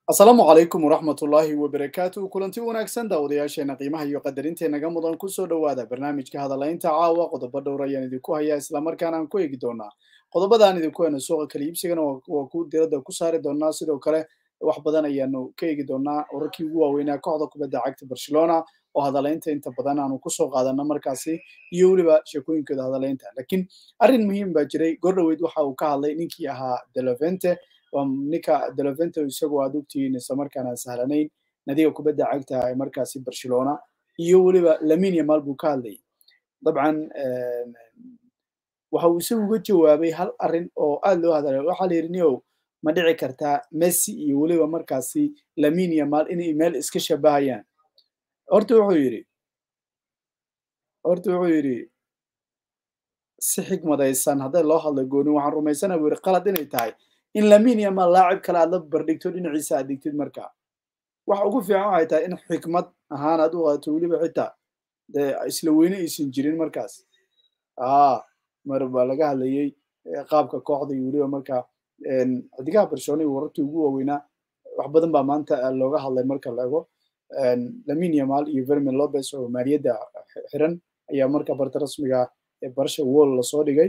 asalaamu calaykum waraxmatullaahi wabarakaatu kulanti wanaagsan daawadayaasheena qiimaha iyo qadarintenaga mudan kusoo dhowaada barnaamijka hadalaynta caawa qodobo dhowr ayaan idinku hayaa islamarkaana aan ku eegi doonaa qodobadaan idinku hena suuqa kala iibsigana waa ku diradda ku saari doonaa sidoo kale wax badan ayaanu ka eegi doonaa wararkii ugu waaweynaa kooxda kubadda cagta barcelona oo hadalaynta inta badan aanu kusoo qaadano markaasi iyo weliba sheekooyinkooda hadalaynta laakiin arrin muhiim baa jiray gordhoweyd waxa uu ka hadlay ninkii ahaa delovente ninka delovente isagoo aad ogtihiin islamarkaana sahlanayn nadiga kubadda cagta ee markaasi barcelona iyo weliba laminia maal buu ka hadlayay dabcan waxa uu isagu uga jawaabay hal arrin oo aad loo hadalay waxaa la yidhi niow ma dhici kartaa messi iyo weliba markaasi laminia maal inay meel iska shabahayaan horta wuxuu yidhi horta wuxuu yidhi si xigmadaysan hadday loo hadla goonin waxaan rumaysana buu yidhi qalad inay tahay in laminia maal laacib kale aad la bardhigto dhinaciisa aad digtid markaa waxa ugu fiican waxay tahay in xikmad ahaan aad u qaadato weliba xitaa dee isla weyne aysan jirin markaas aa mar baa laga hadlayey qaabka kooxda iyo weliba markaa xidigaha barcelona iyo warartii ugu waaweynaa wax badan baa maanta looga hadlay marka la ego laminia maal iyo vermin lopez oo maaliyadda xiran ayaa marka barta rasmiga ee barsha wall lasoo dhigay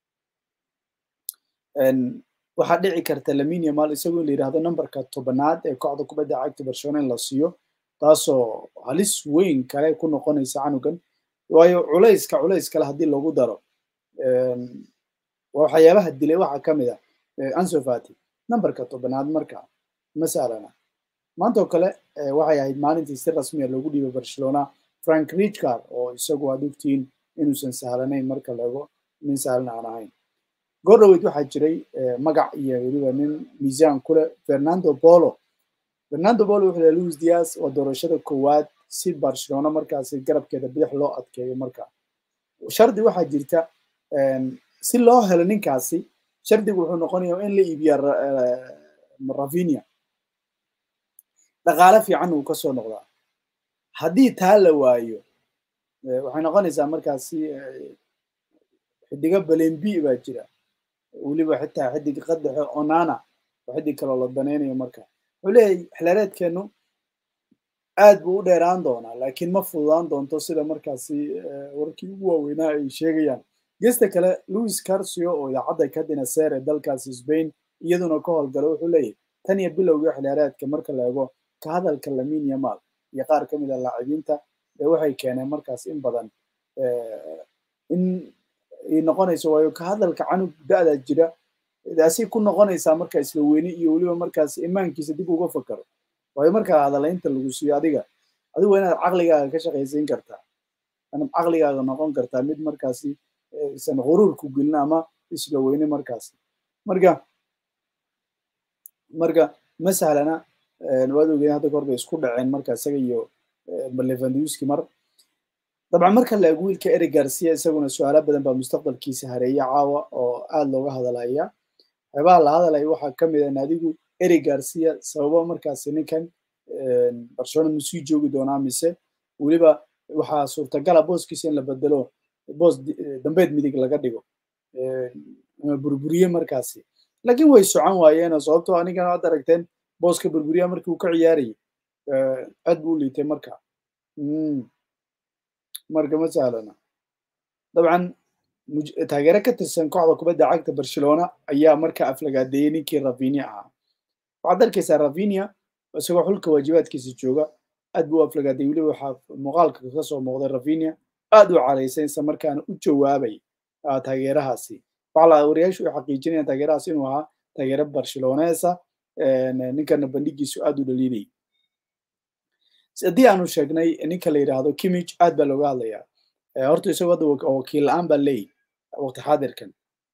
waxaa dhici karta laminia maal isagoo in la yidhahdo numberka tobanaad ee kooxda kubadda cagta barcelona in la siiyo taasoo halis weyn kale ku noqonaysa canugan waayo culayska culays kale haddii lagu daro waxyaabaha dilay waxaa ka mid ah ansofati numberka tobanaad marka masalana maanta oo kale waxay ahayd maalintii si rasmiya loogu dhiibay barcelona frank richcard oo isagu aad ogtihiin inuusan sahlanayn marka laego nin sahlan aan ahayn gordhoweyd waxaa jiray magac iyo weliba nin miisaan kule fernando polo fernando polo wuxuu lehay louis dias waa doorashada koowaad si barcelona markaasi garabkeeda bidix loo adkeeyo marka shardi waxaa jirta si loo helo ninkaasi shardigu wuxuu noqonaya in la iibiya ravinia dhaqaale fiican uu kasoo noqdaa haddii taa la waayo waxay noqonaysaa markaasi xidiga balembi baa jira weliba xitaa xidig qadaxe onana oo xidig kaloo la danaynayo marka wuxuu leeyahay xilaareedkeenu aad buu u dheeraan doonaa laakiin ma fududaan doonto sida markaasi warkii ugu waaweynaa ay sheegayaan gesta kale louis carcio oo idaacadda kadina ser ee dalkaasi spain iyaduna ka howlgala wuxuu leeyahay tan iyo bilowga xilaareedka marka la eego ka hadalka laminia maal iyo qaar ka mid a laacibiinta ee waxay keeneen markaas in badan in ay noqonayso waayo ka hadalka canug da-da jira daasay ku noqonaysaa marka isla weyne iyo weliba markaas imaankiisa dib uga fakaro waayo markaa hadalaynta lagu siiyo adiga adigu waa inaad caqligaaga ka shaqaysiin kartaa inaad caqligaaga noqon kartaa mid markaasi isan quruurku gelin ama isla weyne markaasi marka marka ma sahlana waad ogeyn hadda kahor bay isku dhaceen marka isaga iyo levanduski mar dabcan marka la eego wiilka eric garcia isaguna su-aalo badan baa mustaqbalkiisa hareeya caawa oo aad looga hadalaya waxyaabaha la hadalaya waxaa ka mid a naadigu eric garcia sababo markaasi ninkan barcelona musii joogi doonaa mise weliba waxaa suurtagala booskiisa in la bedelo boos dambeed midig laga dhigo burburiye markaasi laakiin way socon waayeenoo sababtoo anigan aad aragteen booska burburiya markii uu ka ciyaarayay aad buu u liitay marka marka ma sahlana dabcan taageere ka tirsan kooxda kubadda cagta barcelona ayaa marka aflagaadeeyey ninkii ravinia ahaa waxaad arkaysaa ravinia isagoo xulka waajibaadkiisa jooga aad buu u aflagaadeeyey weliba waxaa muuqaalka ka soo muuqday ravinia aad u caraysay isla markaana u jawaabay taageerahaasi waxaa wariyaashu ay xaqiijinayaan taageerahaas inuu ahaa taageere barceloneesa ninkana bandhigiisu aad u dhaliilayay haddii aanu sheegnay ninka la yidhaahdo kimich aad baa looga hadlayaa horta isagoo hadda wakiil la-aan baa leeyi waqti xaadirkan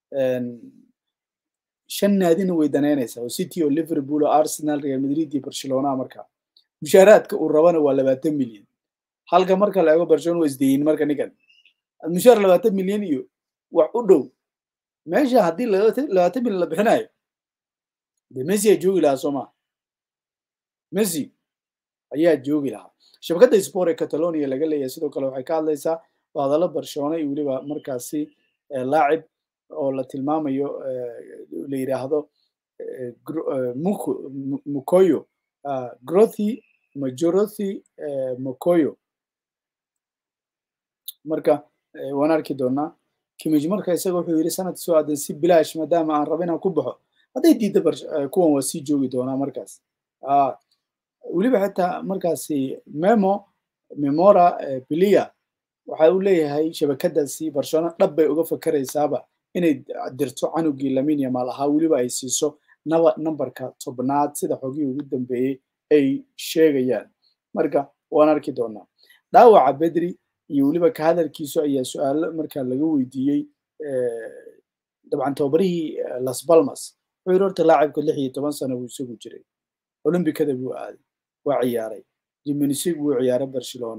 shan naadina way danaynaysaa oo city oo liverpool oo arsenal real madrid iyo barcelona marka mushaaraadka uu rabana waa labaatan milyan halka marka la eego barcelona waa isdeyin marka ninkan mushaar labaatan milyan iyo wax u dhow meesha haddii labaatan milyan la bixinayo de messi aa joogi lahaa sooma messi ayaa joogi lahaa shabakadda sport ee catalonia laga leeyahay sidoo kale waxay ka hadlaysaa hadallo barcelona iyo weliba markaasi laacib oo la tilmaamayo la yidhaahdo mukoyo grothy majorothy mokoyo marka waan arki doonaa kimij marka isaga wuxuu yidhi sanadka soo aadan si bilaash maadaama aan raba inaan ku baxo hadday diidda kuwan waa sii joogi doonaa markaas weliba xitaa markaasi memo memora bilia waxa uu leeyahay shabakadaasi barcelona dhab bay uga fakeraysaaba inay dirto canugii laminia maal ahaa weliba ay siiso naba nambarka tobnaad sida xogihii ugu dambeeyey ay sheegayaan marka waan arki doonaa dhaawaca bedri iyo weliba ka hadalkiisu ayaa su-aalo markaa laga weydiiyey dabcan tababarihii las balmas wuxuu yidhi horta laacibka lix iyo toban sano buu isagu jiray olombikada buu aaday waa ciyaaray jiminisig buu ciyaaray barcelona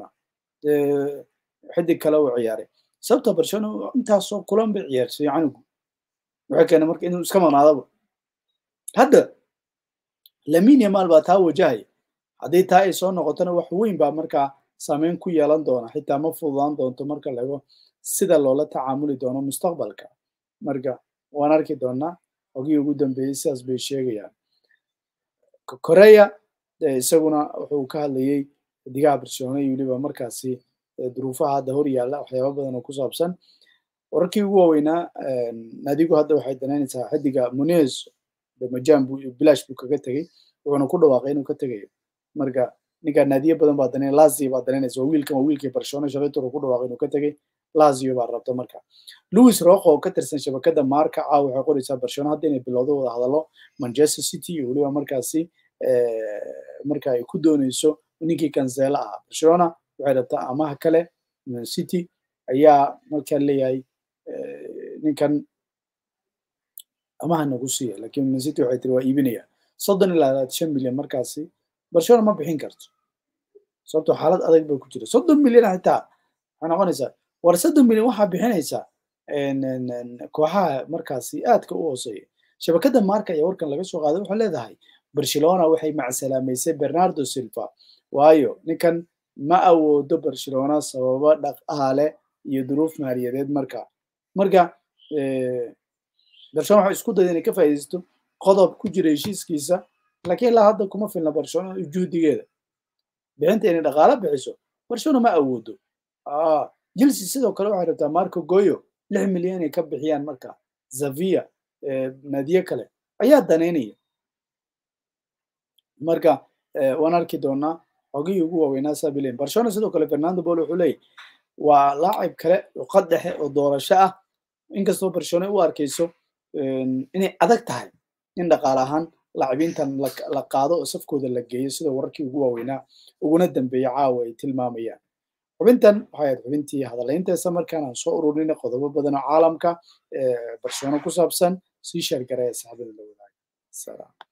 xidig kale uu ciyaaray sababta barcelona intaasoo kulan bay ciyaarsay canugu waxay keenay marka inuu iska maqnaadaba hadda laminia maal baa taa wajahaya haddii taa ay soo noqotona wax weyn baa markaa saameyn ku yeelan doona xitaa ma fududaan doonto marka laego sida loola tacaamuli doono mustaqbalka marka waan arki doonaa xogihii ugu dambeeyey sidaas bay sheegayaan korea isaguna wuxuu ka hadlayey xidigaha barcelona iyo weliba markaasi duruufaha hadda hor yaalla waxyaaba badan oo ku saabsan wararkii ugu waaweynaa naadigu hadda waxay danaynaysaa xidiga munez majan buu bilash buu kaga tegey wuxuuna ku dhawaaqay inuu ka tegayo marka ninka naadiye badan baa danay lazio baa danaynaysa waa wiilkan waa wiilkii barcelona shalaytor ku dhawaaqay inuu ka tegey lazio baa rabta marka louis roqo oo ka tirsan shabakada marka caaw waxay qoraysaa barcelona hadda inay bilowdo wada hadallo manchester city iyo weliba markaasi marka ay ku dooneyso ninkii kansela ahaa barcelona waxay rabtaa amaha kale man city ayaa markaa leeyahay ninkan amaha nagu siiya lakin man city waxay tiri waa iibinaya soddon ilaa labaatan shan milyan markaasi barcelona ma bixin karto sababto xaalad adag bay ku jira soddon milyan xitaa waxay noqonaysaa war soddon milyan waxaa bixinaysaa kooxaha markaasi aadka u hooseeya shabakada marka ayaa warkan laga soo qaaday waxay leedahay barcelona waxay macsalaamaysay bernardo silva waayo ninkan ma awoodo barcelona sababo dhaqaale iyo duruuf maaliyadeed marka marka barcelona waxay isku dayda inay ka faa'iidaysto qodob ku jira heshiiskiisa laakiin ilaa hadda kuma filna barcelona juhdigeeda bixinta inay dhaqaale bixiso barcelona ma awoodo chelsea sidoo kale waxay rabtaa marco goyo lix milyan inay ka bixiyaan marka zavia naadiye kale ayaa danaynaya marka waan arki doonaa xogihii ugu waaweynaa sabilen barcelona sidoo kale fernando bol wuxuu leeyahy waa laacib kale luqad dhexe oo doorasho ah inkastoo barcelona u arkayso inay adag tahay in dhaqaale ahaan laacibiintan la qaado oo safkooda la geeyo sida wararkii ugu waaweynaa uguna dambeeya caawa ay tilmaamayaan xubintan waxay ahayd xubintii hadalaynteesa markaan aan soo ururinay qodobo badan oo caalamka barcelona ku saabsan sii sheergaraya saxbada la wadaaga salaam